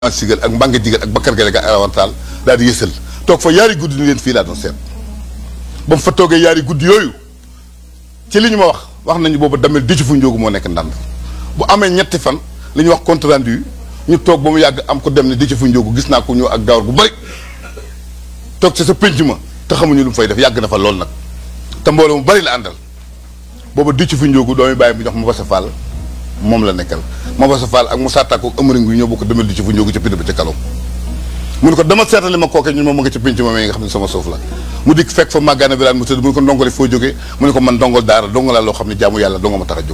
sigal ak mbànge jigal ak bakkar gale ga awantaal daal di yësal toog fa yaari guddi ni leen fii laa doon seet ba mu fa toogee yaari guddi yooyu ci li ñu ma wax wax nañu boobu damel di ci fu njóogu moo nekk ndànd bu amee ñetti fan li ñuy wax compte rendu ñu toog ba mu yàgg am ko dem ne di ci fu njóogu gis naa ko ñëw ak gawar gu bari toog ci sa pénc ma te xamuñu lu mu fay def yàgg na fa lool nag te mbooloo mu bari la àndal booba di ci fu njóogu doomi bàyyi bu jox ma basa fall moom la nekkal ma basa fall ak mu sàttaako ak ëmëriñ gu ñoo bokk demel di ci fu njóogu ca pind ba ca kalom mu ne ko dama seetali ma kooke ñun moom mu nga ca pénc ma nga xam ne sama suuf la mu dikk fekk fa màggaana biraan mu tëdd mu ne ko ndongole foo jógee mu ne ko man ndongol daara dongo laa loo xam ne jaamu yàlla dongo ma tax a jóg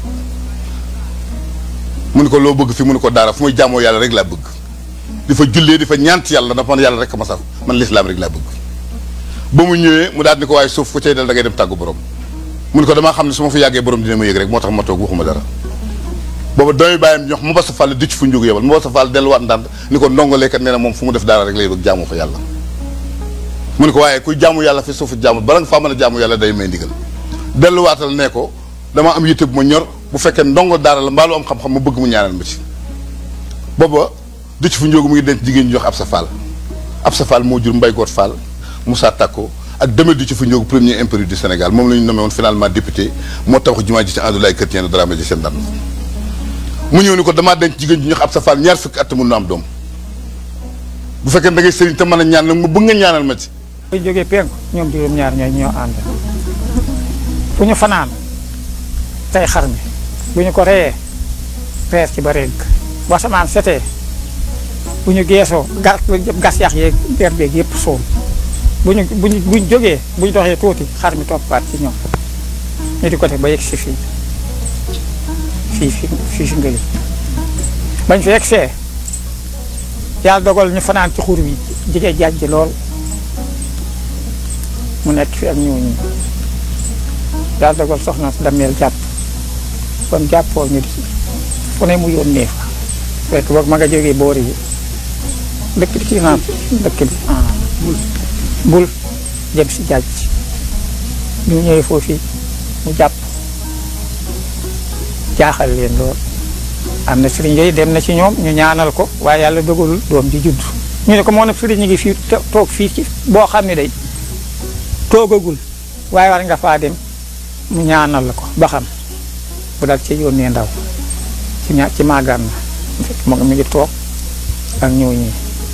mu ne ko loo bëgg fi mu ne ko daara fu may jaamoo yàlla rek laa bëgg di fa jullee di fa ñaant yàlla dafa man yàlla rek ma saf man lislaam rek laa bëgg ba mu ñëwee mu daal ni ko waaye suuf ku cay dal da ngay dem tàggu borom mu ne ko damaa xam ne su ma fa yàggee borom dina ma yëg rek moo tax ma toog waxuma dara booba doomi bàyyam ñox mu ba sa fàll dicc fu njógu yebal mu ba sa fàll delluwaat ndànd ni ko ndongoleekat nee na moom fu mu def daara rek lay bëgg jaamoo fa yàlla mu ne ko waaye kuy jaamu yàlla fi suufu jaamu bala nga faa mën a jaamu yàlla day may ndigal delluwaatal ne ko dama am yitte bu ma ñor bu fekkee ndongo daara la mbaalu am xam-xam ma bëgg mu ñaanal ma ci booba dicc fu njógu mu ngi denc jigéen ñi jox ab sa fall ab sa fall moo jur mbay goot fall Moussa Tako ak demel di ci fu njóogu premier impéri du Sénégal moom la ñu nommé woon finalement député moo tabax jumaa ji ci Andoulaye Chrétien de Dramé ji seen daan mu ñëw ni ko damaa denc jigéen ji ñox ab sa fall ñaar fukki at mun na am doom bu fekkee da ngay sëriñ te mën a ñaan nag mu bëgg nga ñaanal ma ci bu jógee penku ñoom juróom-ñaar ñooy ñoo ànd fu ñu fanaan tey xar mi bu ñu ko reyee reer ci ba régg bu asamaan setee bu ñu geesoo gas gas yax yeeg der beeg yëpp suul bu ñu bu ñu bu ñu jógee bu ñu doxee tuuti xar mi toppaat ci ñoom ñu di ko def ba yegg si fii fii fii fii si ngëli bañ fi yegg see yàlla dogal ñu fanaan ci xur wi jigee jaaj ji lool mu nekk fi ak ñëw ñi yàlla dogal soxna dameel jàpp kon jàppoo ñu di fu ne mu yónnee fa fekk boog ma nga jógee boori yi dëkk bi kii naa dëkk bi bul jëm si jaaj ñu ñëwee foofu mu jàpp jaaxal leen lool am na sëriñ yooyu dem na ci ñoom ñu ñaanal ko waaye yàlla dogalul doom ji judd ñu ne ko moo nag sëriñ ñu ngi fii toog fii ci boo xam ne day toogagul waaye war nga faa dem mu ñaanal la ko ba xam bu dal ci yónnee ndaw ci ña ci màggaan na fekk moo mi ngi toog ak ñëw ñii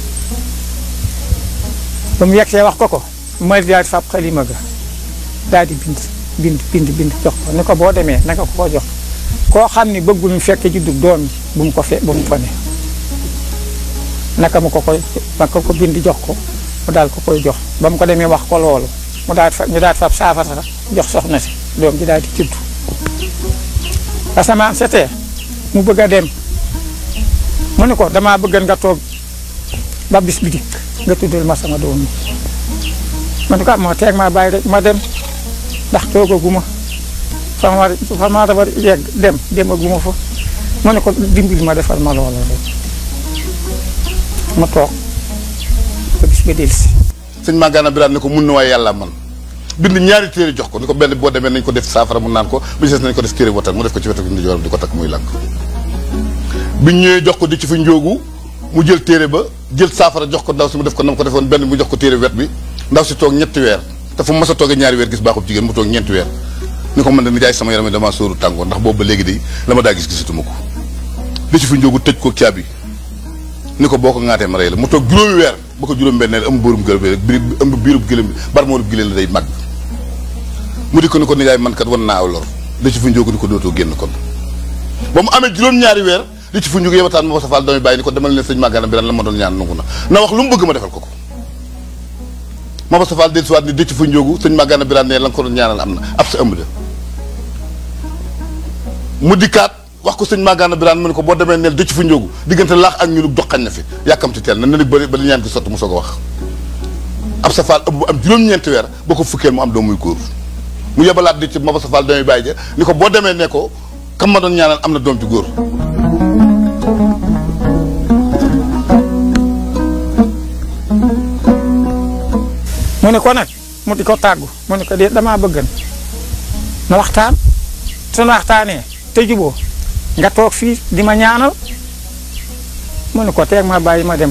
ba mu yegsee wax ko ko ma daal di fab xalima ga daal di bind bind bind bind jox ko ni ko boo demee naka ko ko jox koo xam ni bëggul ñu fekk juddug doom ji bu mu ko fe bu mu ko ne naka mu ko koy naka ko bind jox ko mu daal ko koy jox ba mu ko demee wax ko loolu mu daal fa ñu daal fab saafara jox soxna si doom ji daal di judd asamaan setee mu bëgg a dem mu ne ko damaa bëgg nga toog ba bis bi dikk nga tuddal ma sama doom yi ma ne ko moo teeg maa bàyyi rek ma dem ndax toogaguma fa ma fa ma war yegg dem demaguma fa mu ne ko dimbali ma defal ma loola rek ma toog ba bis ba dellusi sëñ Magana Birane ne ko mun na waaye yàlla man bind ñaari téere jox ko ni ko benn boo demee nañ ko def saafara mu naan ko bu ci des nañ ko def téere watan mu def ko ci wetu ndijooram di ko takk muy lànk biñ ñëwee jox ko di ci fi njóogu mu jël téere ba jël saafara jox ko ndaw si mu def ko nam ko defoon benn mu jox ko téere wet bi ndaw si toog ñetti weer te fu mu mas a toogee ñaari weer gis baaxub jigéen mu toog ñeenti weer ni ko man de nijaay sama yaram damaa sóoru tàngoor ndax boobu ba léegi de la ma daa gis gisatuma ko di ci fi njóogu tëj ko caabi ni ko boo ko ŋaatee ma rey la mu toog juróomi weer ba ko juróom benneel ëmb bóorum gëlëm rek biir ëmb biirub gëlëm bi bar moorub gëlëm la day màgg mu di ko ni ko nijaay man kat wan naa aw lor di ci fi njóogu ni ko dootoo génn kon ba mu amee juróom-ñaari weer di ci fu njóogu yebataan ma ba sa faal doomi bàyyi ni ko demal ne sëñ Magana Birane la ma doon ñaan nangu na na wax lu mu bëgg ma defal ko ko ma ba sa faal del siwaat ni di ci fu njóogu sëñ Magana Birane ne la nga ko doon ñaanal am na ab sa ëmb de mu dikkaat wax ko sëñ Magana Birane mu ne ko boo demee neel dëcc fu njóogu diggante laax ak ñulug doxañ na fi yàkkamti teel na ne nag ba ba ñaan gi sotti mu soog a wax ab sa faal ëpp bu am juróom-ñeenti weer boo ko fukkeel mu am doom muy góor mu yebalaat di ci ma ba sa faal doomi bàyyi ja ni ko boo demee ne ko kam ma doon ñaanal am na doom ci góor mu ne ko nag mu di ko tàggu mu ne ko de damaa bëggan na waxtaan suñu waxtaanee te juboo nga toog fii di ma ñaanal mu ne ko teeg ma bàyyi ma dem